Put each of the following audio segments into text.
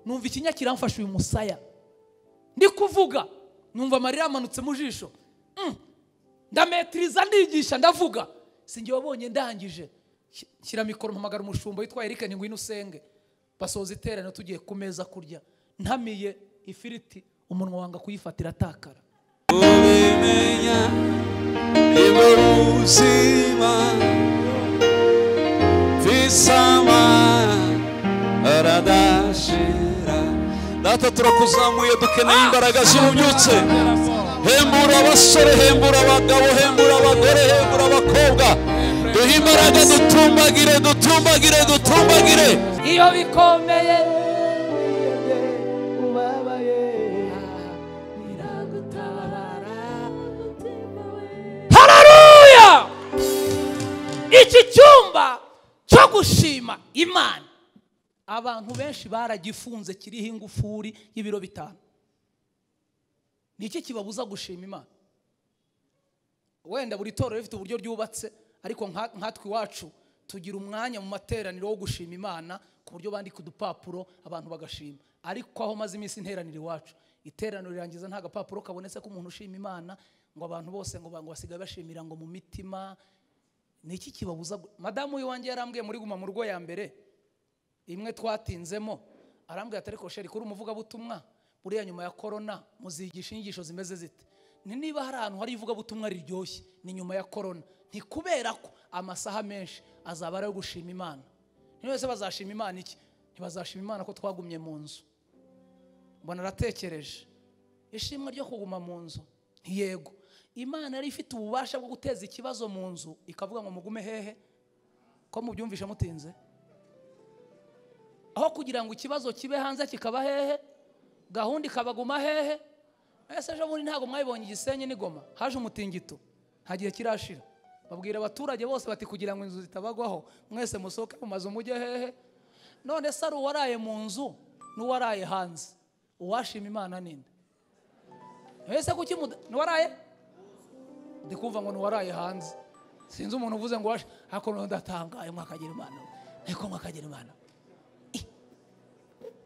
numva ikinya kiramfashe uyu musaya ndi kuvuga numva amarira yamanutse mu jisho Mm. ndametiriza ndigisha ndavuga sinjye wabonye ndangije Sh- shyira mikoro mpamagara umushumba witwa erike ni ngwino usenge basoza iteraniro tugiye ku meza kurya ntamiye ifiriti umunwa wanga kuyifatira atakara ubimenya nibwo buzima bisama aradashira data turakuzamuye dukeneye imbaraga z'ububyutse hembura abasore hembura abagabo hembura abagore hembura abakobwa duhe imbaraga dutumbagire dutumbagire dutumbagire iyo bikomeye hararuya iki cyumba cyo gushima imana abantu benshi baragifunze kiriho ingufuri y'ibiro bitanu ni iki kibabuza gushima imana wenda buri torero rifite uburyo ryubatse ariko nka- nkatwe iwacu tugira umwanya mu materaniro wo gushima imana ku buryo bandika udupapuro abantu bagashima ariko aho maze iminsi interaniro iwacu iteraniro rirangiza nta gapapuro kabonetse k'umuntu ushima imana ngo abantu bose ngo bango basigaye bashimira ngo mu mitima ni iki kibabuza gu- madamu w'iwanjye yarambwiye muri guma mu rugo ya mbere imwe twatinzemo arambwira ati ariko sheri kuri umuvugabutumwa buriya nyuma ya korona muzigisha inyigisho zimeze zite ni niba hari ahantu hari ivugabutumwa riryoshye ni nyuma ya korona ni kubera ko amasaha menshi azaba ari ayo gushima imana ntiwese bazashima imana iki ntibazashima imana ko twagumye mu nzu mbona aratekereje ishimwe ryo kuguma mu nzu ntiyego imana yari ifite ububasha bwo guteza ikibazo mu nzu ikavuga ngo mugume hehe ko mubyumvishe mutinze aho kugira ngo ikibazo kibe hanze kikaba hehe gahunda ikabaguma hehe ese ejo bundi ntabwo mwabibonye igisenyi n'igoma haje umutingito nta gihe kirashira babwira abaturage bose bati kugira ngo inzu zitabagwaho mwese musohoke mu mazu mujye hehe none se ari uwaraye mu nzu n'uwaraye hanze uwashima imana ninde ese kuki muda- n'uwaraye ndi kumva ngo n'uwaraye hanze sinzi umuntu uvuze ngo uwashe ariko noneho ndatangaye mwakagira imana ariko mwakagira imana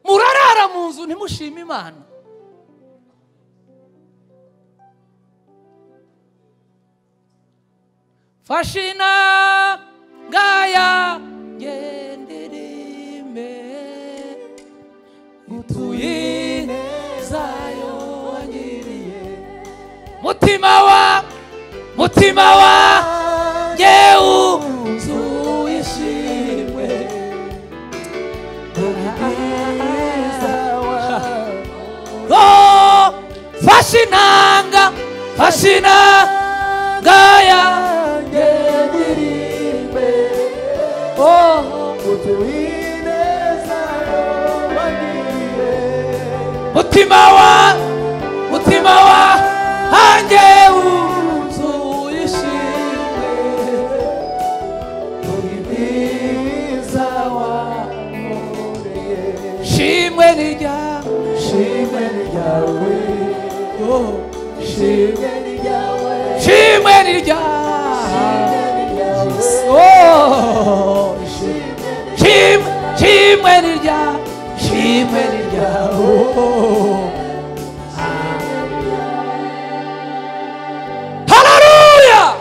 murarara mu nzu ntimushima imana fashina ngaya ngenderime utuye zayo wangiriye mutima wa mutima wa ngewu zuye ishimwe Oh, fashinanga fashinanga yanjye ndirimbe oh mutima wa mutima wa hanjye wuzuye ishimwe shimwe ni ryawe shimwe ni ryawe Oh, shimwe shimwe ni ryawe shimwe ni ryawe Oh. hararuya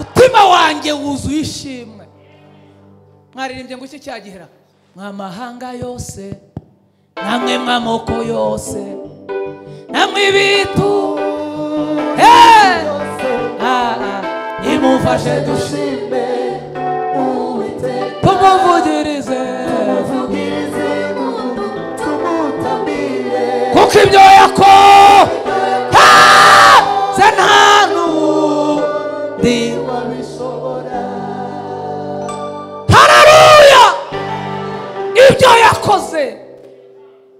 umutima wanjye wuzuye ishimwe mwaririmbye ngo iki cyagihera mwamahanga yose namwe mw'amoko yose namwe ibitu hey! ah, ah. nimufashe dushime tumuvugirize kuko ibyo yakoze nta n'undi hararuya ibyo yakoze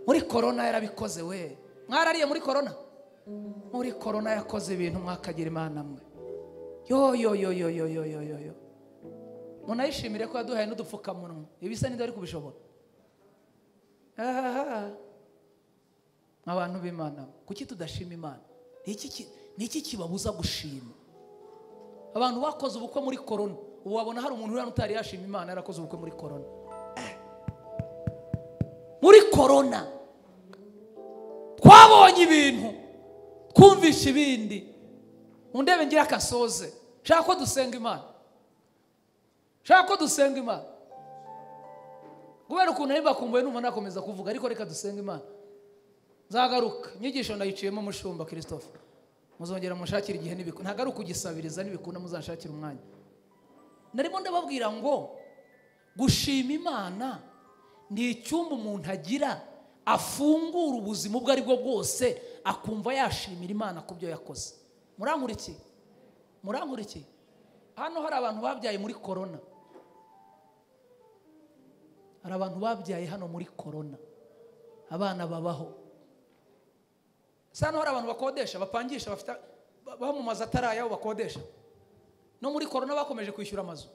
muri korona yarabikoze we mwarariye muri korona muri korona yakoze ibintu mwakagira imana mwe yo yo yo yo yo yo yo yo yo munayishimire ko yaduhaye n'udupfukamunwa ibisa n'ibyo ari kubishobora Ah. abantu b'imana kuki tudashima imana Ni iki ki- ni iki kibabuza gushima abantu bakoze ubukwe muri korona ubu wabona hari umuntu uriya utari yashima imana yarakoze ubukwe muri korona muri korona twabonye ibintu twumvisha ibindi mundebe ngira akasoze shaka ko dusenga imana shaka ko dusenga imana kubera ukuntu ari mbakumbuye numva nakomeza kuvuga ariko reka dusenga imana nzagaruka inyigisho ndayiciyemo mushumba christophe muzongera mushakire igihe n'ibikunda ntabwo ari ukugisabiriza n'ibikunda muzashakire umwanya narimo ndababwira ngo gushima imana ni icyumba umuntu agira afungura ubuzima ubwo ari bwo bwose akumva yashimira imana ku byo yakoze murankurikiye murankurikiye hano hari abantu babyaye muri korona hari abantu babyaye hano muri korona abana babaho hano hari abantu bakodesha bapangisha bafite bamamaza atari ayabo bakodesha no muri korona bakomeje kwishyura amazu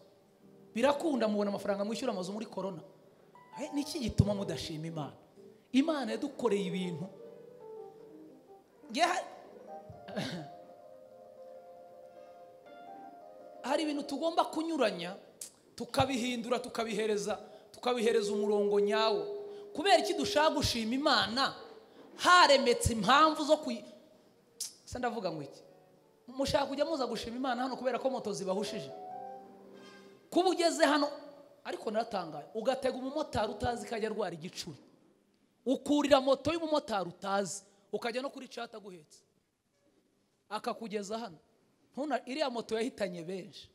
birakunda mubona amafaranga mwishyura amazu muri korona niki gituma mudashima imana imana yadukoreye ibintu hari ibintu tugomba kunyuranya tukabihindura tukabihereza tukabihereza umurongo nyawo kubera iki dushaka gushima imana haremetse impamvu zo kuyi se ndavuga ngo iki mushaka kujya muza gushima imana hano kubera ko moto zibahushije kuba ugeze hano ariko naratangaye ugatega umumotari utazi ikajya arwara igicuri ukurira moto y'umumotari utazi ukajya no kuri cata aguhetse akakugeza hano ntuna iriya moto yahitanye benshi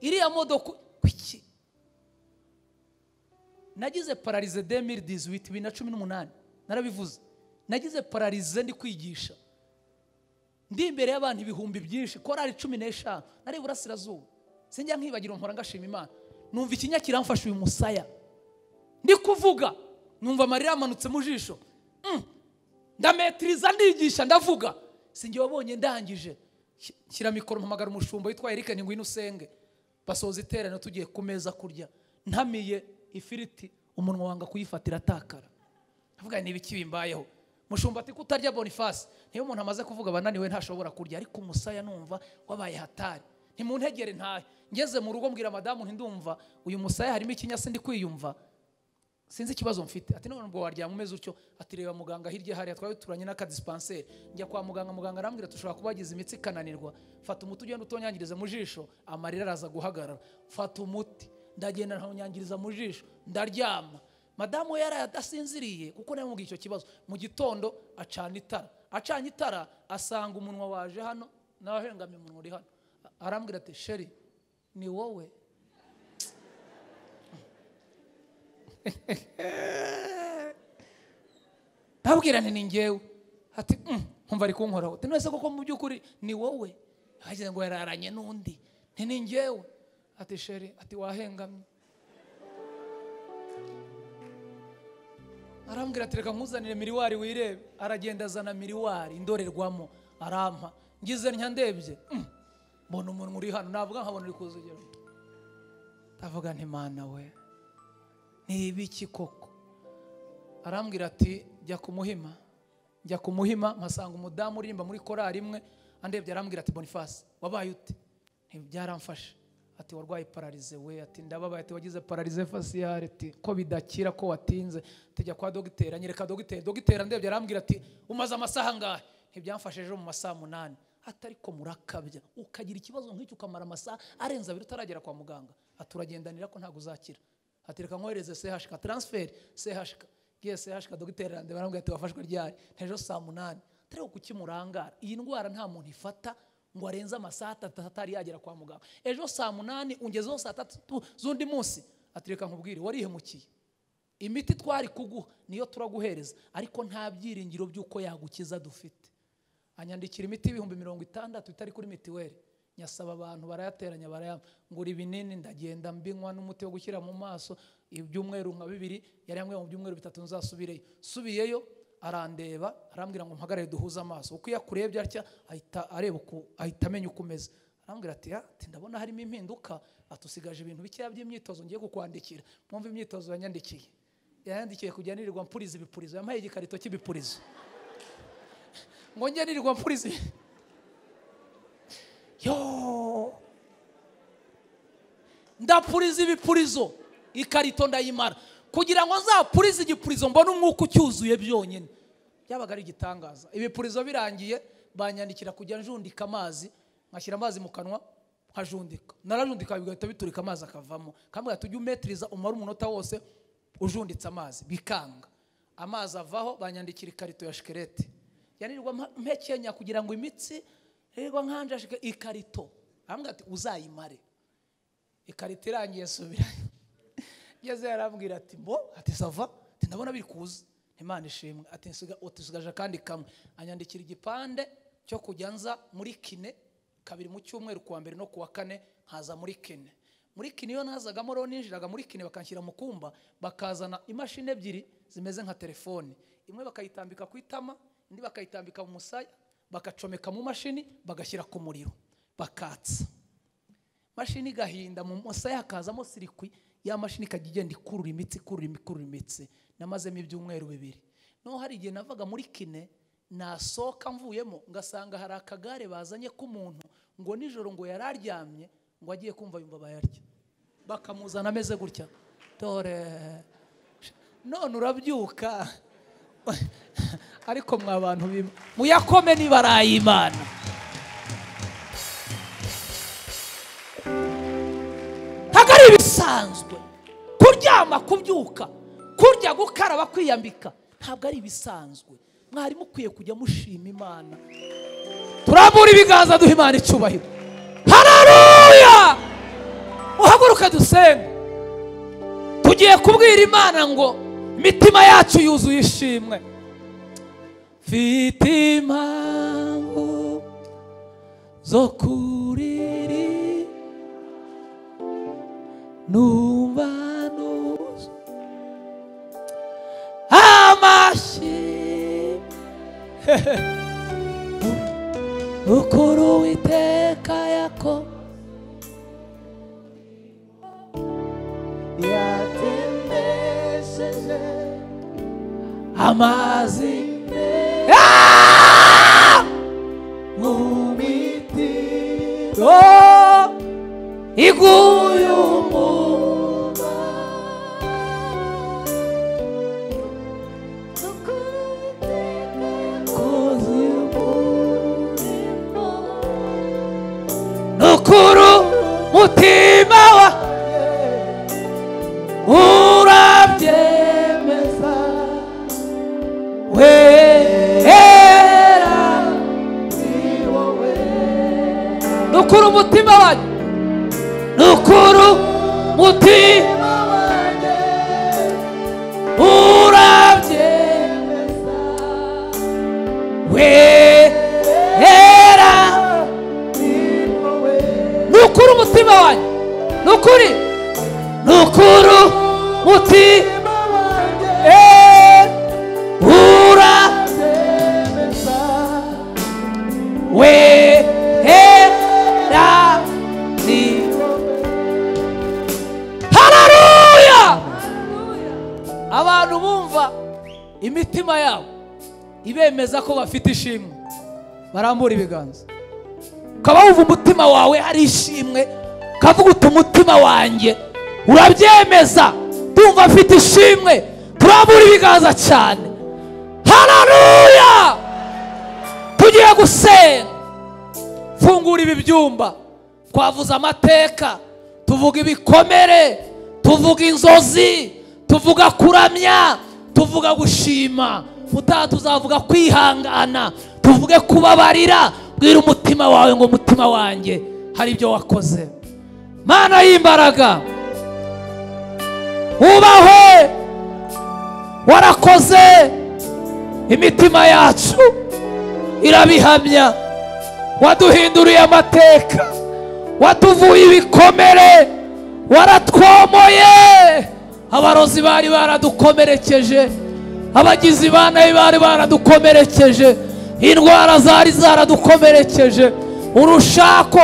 iriya modoka kuki nagize pararize demiri diziwiti bibiri na cumi n'umunani narabivuze nagize pararize ndi kwigisha ndi imbere y'abantu ibihumbi byinshi korari cumi n'eshanu nari iburasirazuba sinjya nkibagira mpora ngashima imana numva ikinya kiramfashe uyu musaya ndi kuvuga numva amarira yamanutse mu jisho ndametiriza ndigisha ndavuga sinjye wabonye ndangije shyira mikoro mpamagara umushumba witwa erike ngwino usenge basoza iteraniro tugiye ku meza kurya ntamiye ifiriti umunwa wanga kuyifatira atakara ndavuga niba iki bimbayeho mushumba ati kutarya bonifasi niyo umuntu amaze kuvuga abananiwe ntashobora kurya ariko umusaya numva wabaye hatari ntimuntegere ntahe ngeze mu rugo mbwira madamu ntindumva uyu musaya harimo ikinya sindi kwiyumva sinzi ikibazo mfite ati none ubwo waryama umeze utyo ati reba muganga hirya hariya twari turanye n'akadisipanseri njya kwa muganga muganga arambwira dushobora kuba wagize imitsi ikananirwa fata umuti ugenda utonyangiriza mu jisho amarira araza guhagarara fata umuti ndagenda ntanyangiriza mu jisho ndaryama madamu we yari adasinziriye kuko nawe mubwiye icyo kibazo mu gitondo acana itara acanye itara asanga umunwa waje hano n'abahengamye umunwa uri hano arambwira ati sheri ni wowe ndabwirane ni ngewe ati nkumva ari kunkoraho ati none se koko mu by'ukuri ni wowe hagize ngo yararanye n'undi nti ni ngewe ati sheri ati wahengamye arambwira ati reka nkuzanire miriwari wirebe aragenda azana miriwari indorerwamo arampa ngize ntya ndebye mbona umuntu uri hano ntabwo nkabona uri kuzigera ndavuga nti mana we ni ibiki koko arambwira ati jya kumuhima jya kumuhima mpasanga umudamu uririmba muri korari imwe andebye arambwira ati bonifasi wabaye ute ntibyaramfashe ati warwaye pararize we ati ndababaye ati wagize pararize fasiyare ati ko bidakira ko watinze tujya kwa dogiteri anyereka dogiteri dogiteri andebye arambwira ati umaze amasaha angahe ntibyamfashe ejo mu masaha umunani atari ko murakabya ukagira ikibazo nk'icyo ukamara amasaha arenze abiri utaragera kwa muganga ati uragendanira ko ntabwo uzakira ati reka nkohereze sehashika taransiferi sehashika ngiye sehashika dogiteri arandeba arambwira ati wafashwe ryari ntejo saa munani atari ko kukimurangara iyi ndwara nta muntu ifata ngo arenze amasaha atatu atari yagera kwa muganga ejo saa munani ungezeho saa tatu z'undi munsi ati reka nkubwire warihemukiye imiti twari kuguha niyo turaguhereza ariko nta byiringiro by'uko yagukiza dufite anyandikira imiti y'ibihumbi mirongo itandatu itari kuri mitiweli nyasaba abantu barayateranya barayama ngura ibinini ndagenda mbinywa n'umuti wo gushyira mu maso ibyumweru nka bibiri yari yambwiye mu byumweru bitatu nzasubireyo subiyeyo arandeba arambwira ngo mpagarare duhuze amaso uko iyo akurebye atya ahita areba uko ahita amenya uko umeze arambwira ati ati ndabona harimo impinduka atusigaje ibintu bikeya by'imyitozo ngiye kukwandikira mwumva imyitozo yanyandikiye yanyandikiye kujya nirirwa mpuriza ibipurizo yampaye igikarito cy'ibipurizo ngo njye nirirwa mpuriza yo ndapuriza ibipurizo ikarito ndayimara kugira ngo nzapurize igipurizo mbone umwuka ucyuzuye byonyine byabaga ari igitangaza ibipurizo birangiye banyandikira kujya njundika amazi nkashyira amazi mu kanwa nkajundika narajundika bigahita biturika amazi akavamo kambwira tujye umetiriza umara umunota wose ujunditse amazi bikanga amazi avaho banyandikira ikarito ya shikerete yanirwa mpa- mpekenya kugira ngo imitsi yirirwa nkanja shike- ikarito arambwira ati uzayimare ikarito irangiye subirayo ngeze yarambwira ati mbo ati sava ati ndabona biri kuza imana ishimwe ati nsiga- utusigaje akandi kamwe anyandikira igipande cyo kujya nza muri kine kabiri mu cyumweru kuwa mbere no kuwa kane nkaza muri kine muri kine iyo ntazagamo rero ninjiraga muri kine bakanshyira mu kumba bakazana imashini ebyiri zimeze nka telefoni imwe bakayitambika ku itama indi bakayitambika mu musaya bagacomeka mu mashini bagashyira ku muriro bakatsa mashini igahinda mu musaya hakazamo sirikwi ya mashini ikajya igenda ikurura imitsi ikurura imi- ikurura imitsi namazemo ibyumweru bibiri noneho hari igihe navaga muri kine nasohoka mvuyemo ngasanga hari akagare bazanye k'umuntu ngo nijoro ngo yari aryamye ngo agiye kumva yumva bayarya bakamuzana ameze gutya dore none urabyuka ariko mwa bantu bimwe muyakome niba ari ay'imana ntabwo ari ibisanzwe kuryama kubyuka kurya gukaraba kwiyambika ntabwo ari ibisanzwe mwari mukwiye kujya mushima imana turambura ibiganza duha imana icyubahiro hararuya uhaguruke dusenge tugiye kubwira imana ngo imitima yacu yuzuye ishimwe mfite impamvu zo kuririmba numva nuzo amashyi ukuri uwiteka yako yatemesheje amazi Ah! mu mitima iguye umuba nukuru mutima wa urabyemeza wera nukuru umutima wanjye nukuru mutima wanjye urabyemeza wera nukuru umutima wanjye nukuri nukuru mutima wanjye urabyemeza wera ni hararuya abantu bumva imitima yabo ibemeza ko bafite ishimwe barambura ibiganza ukaba wumva umutima wawe hari ishimwe ukavuga uti umutima wanjye urabyemeza ndumva afite ishimwe turambura ibiganza cyane hararuya tugiye gusenga fungura ibi byumba twavuze amateka tuvuga ibikomere tuvuga inzozi tuvuga kuramya tuvuga gushima utaha tuzavuga kwihangana tuvuge kubabarira bwira umutima wawe ngo umutima wanjye hari ibyo wakoze mana y'imbaraga wubahwe warakoze imitima yacu irabihamya waduhinduriye amateka watuvuye ibikomere waratwomoye abarozi bari baradukomerekeje abagizi ba nabi bari baradukomerekeje indwara zari zaradukomerekeje urushako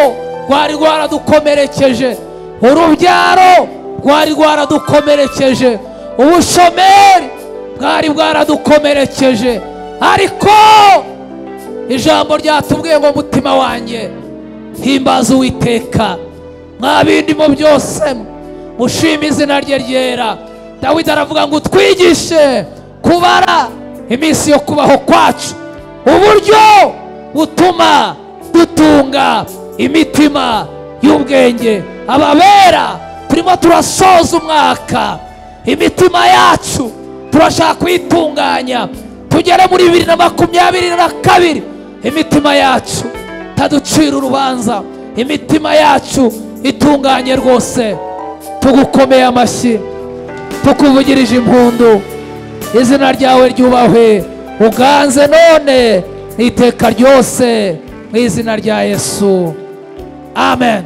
rwari rwaradukomerekeje urubyaro rwari rwaradukomerekeje ubushomeri bwari bwaradukomerekeje ariko ijambo ryatubwiye ngo mutima wanjye himbaza uwiteka mwa bindi mu byose mushima izina rye ryera dawidi aravuga ngo utwigishe kubara iminsi yo kubaho kwacu uburyo butuma dutunga imitima y'ubwenge ababera turimo turasoza umwaka imitima yacu turashaka kuyitunganya tugere muri bibiri na makumyabiri na kabiri imitima yacu itaducira urubanza imitima yacu itunganye rwose tugukomeye amashyi tukuvugirije impundu izina ryawe ryubahwe uganze none n'iteka ryose mu izina rya yesu amen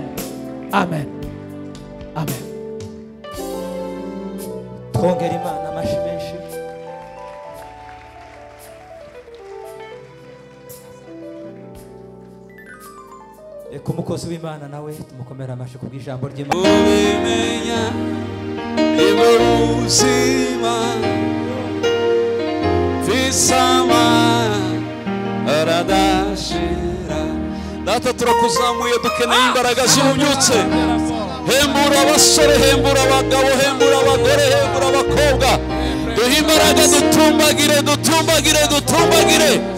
amen amen twongera imana amashyi menshi reka umukozi w'imana nawe tumukomere amashyi kubw'ijambo ry'imana ubimenya niba ubuzima tisama aradashira data turakuzamuye dukeneye imbaraga zibubyutse hembura abasore hembura abagabo hembura abagore hembura abakobwa duhe imbaraga dutumbagire dutumbagire dutumbagire